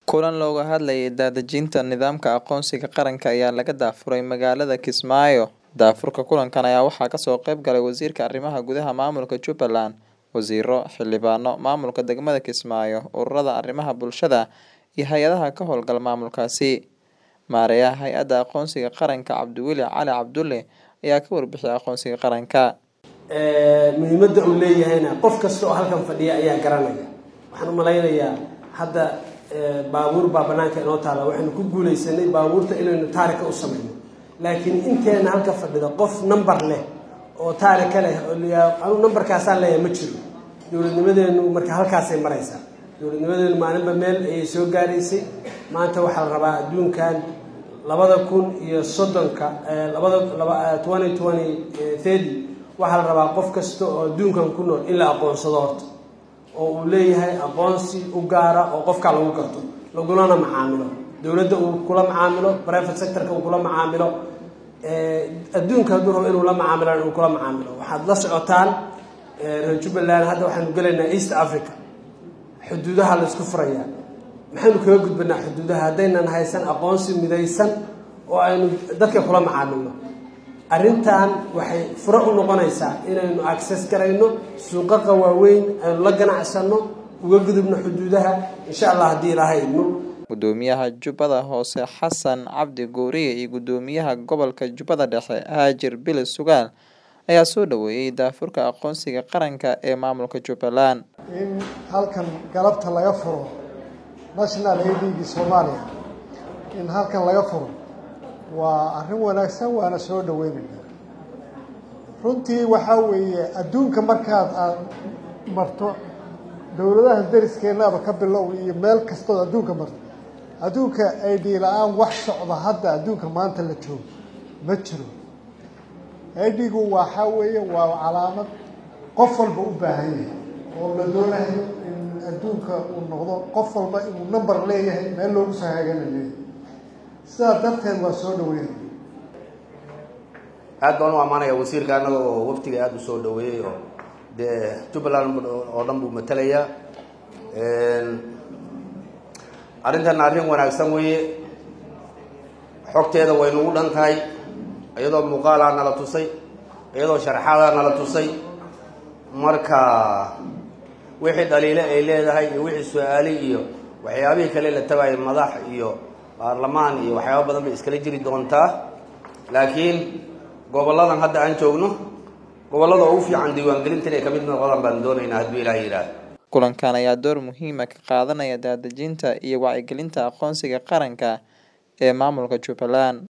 Kulan looga hadlayay daadejinta nidaamka aqoonsiga qaranka ayaa laga daafuray magaalada Kismaayo. Daafurka kulankan ayaa waxaa kasoo qayb galay Wasiirka Arrimaha Gudaha Maamulka Jubbaland, wasiiro, xildhibaano, maamulka degmada Kismaayo, ururada arrimaha bulshada iyo hay'adaha ka howlgala maamulkaasi. Maareeyaha Hay'adda Aqoonsiga Qaranka Cabdiweli Cali Cabdulle ayaa ka warbixiyay aqoonsiga qaranka. muhiimadda uu leeyahayna qof kasta oo halkan fadhiya ayaa garanaya waxaan u malaynayaa hadda baabuur baa banaanka inoo taala waxaynu ku guuleysanay baabuurta inaynu taarika u samayno laakiin inteena halka fadhida qof number leh oo taarika leh oo anu numberkaasaan leeyahay ma jiro dowladnimadeenu marka halkaasay maraysaa dowladnimadeenu maalinba meel ayay soo gaaraysay maanta waxaa la rabaa adduunkan labada kun iyo soddonka labada laba twenty twenty thirty waxaa la rabaa qof kasta oo adduunkan ku nool in la aqoonsado horta oo uu leeyahay aqoonsi u gaara oo qofkaa lagu garto lagulana macaamilo dowladda uu kula macaamilo private sectorka uu kula macaamilo adduunka hadduu rabo inuu la macaamilo uu kula macaamilo waxaad la socotaan reer jubbaland hadda waxaanu gelaynaa east africa xuduudaha la isku furayaa maxaynu kaga gudbanaa xuduudaha haddaynan haysan aqoonsi midaysan oo aynu dadka kula macaamilno arrintan waxay furo u noqonaysaa inaynu access garayno suuqaqa waaweyn aynu la ganacsano uga gudubno xuduudaha insha allah haddii ilaahay idmo Gudoomiyaha Jubbada Hoose Xasan Cabdi Guuriye iyo Gudoomiyaha Gobolka Jubbada Dhexe Haajir Bile Sugaal ayaa soo dhaweeyay daafurka aqoonsiga qaranka ee maamulka Jubbaland. in halkan galabta laga furo national aidigi soomaaliya in halkan laga furo waa arrin wanaagsan waana soo dhaweynayna runtii waxaa weeye adduunka markaad aad marto dowladaha dariskeennaaba ka bilow iyo meel kastood adduunka marto adduunka id la-aan wax socda hadda adduunka maanta la joogo ma jiro idigu waxaa weeye waa calaamad qof walba u baahan yahay oo la doonayo in adduunka uu noqdo qof walba inuu number leeyahay meel loogu soo hagana leeyahay sidaa darteed waa soo dhaweynaya aad baan u ammaanaya wasiirka annaga oo waftiga aada u soo dhaweeyey oo dee jubbaland oo dhan buu matalayaa arrintan arrin wanaagsan weeye xogteeda way nagu dhan tahay iyadoo muuqaalaa nala tusay iyadoo sharxaadaa nala tusay marka wixii dhaliile ay leedahay iyo wixii su-aali iyo waxyaabihii kale la tagayo madax iyo baarlamaan iyo waxyaaba badan bay iskala jiri doontaa laakiin gobolladan hadda aan joogno gobollada ugu fiican diiwaangelinta inay kamid noqdaan baan doonaynaa hadduu ilaah yidhaah Kulankan ayaa door muhiima ka qaadanaya daadejinta iyo wacyigelinta aqoonsiga qaranka ee maamulka Jubbaland.